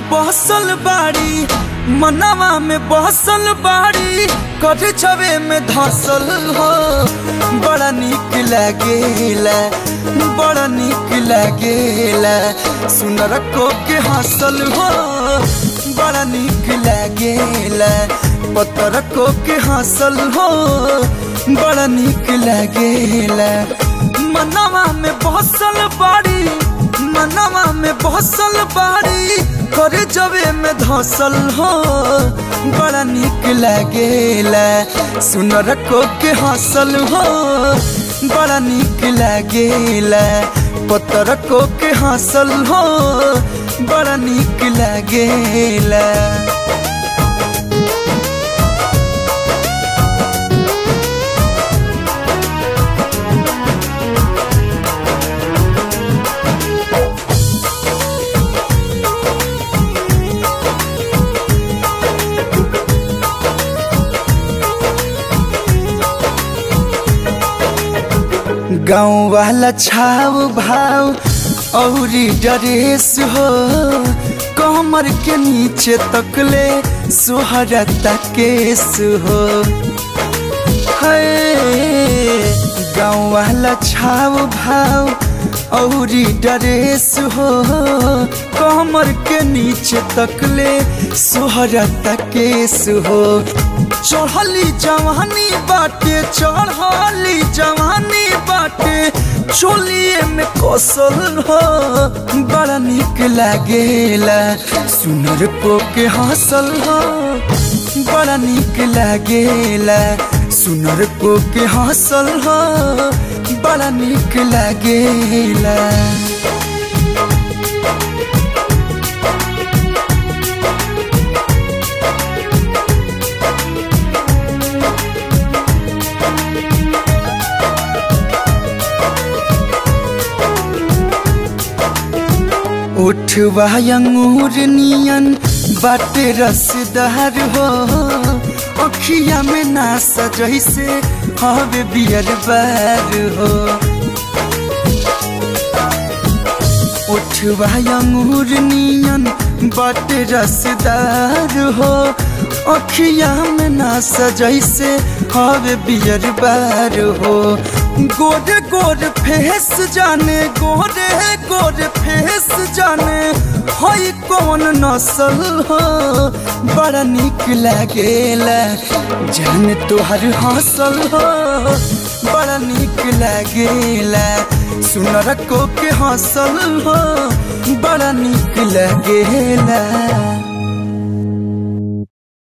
बहसल बाड़ी मनवा में बहसल बाड़ी कर छवे में धसल हो बड़ा निक लागेला बड़ा निक लागेला सुनर को के हंसल हो बड़ा निक लागेला पतर को के हंसल हो बड़ा निक लागेला मनवा में बहसल बाड़ी मनवा में बहसल बाड़ी करे जबे में धसल हो बड़ा निक लागेला सुनर को के हंसल हो बड़ा निक लागेला पतर को के हंसल हो बड़ा निक लागेला गाँव वाला छाव भाव औरी ड्रेस हो कमर के नीचे तकले सोहरता केस हो गाँव वाला छाव भाव औरी ड्रेस हो कमर के नीचे तकले सोहरता केस हो चढ़ली जवानी बाटे चढ़ली जवानी बाटे चोलिए में कौशल हो बड़ा निक लागेला सुनर को के हंसल हो बड़ा निक लागेला सुनर को के हंसल हो बड़ा निक लागेला उठवा अंगूर नियन बाटे रसदार हो अखिया में ना सजैसे हवे बियर बार हो उठवा अंगूर नियन बाटे रसदार हो अखिया में ना सजैसे हवे बियर बार हो गोरे गोरे फेस जाने गोरे गोरे फेस जाने हई कौन नसल हो बड़ा निक लागेला जान तोहर हंसल हो बड़ा निक लागेला सुनर को के हंसल हो बड़ा निक लागेला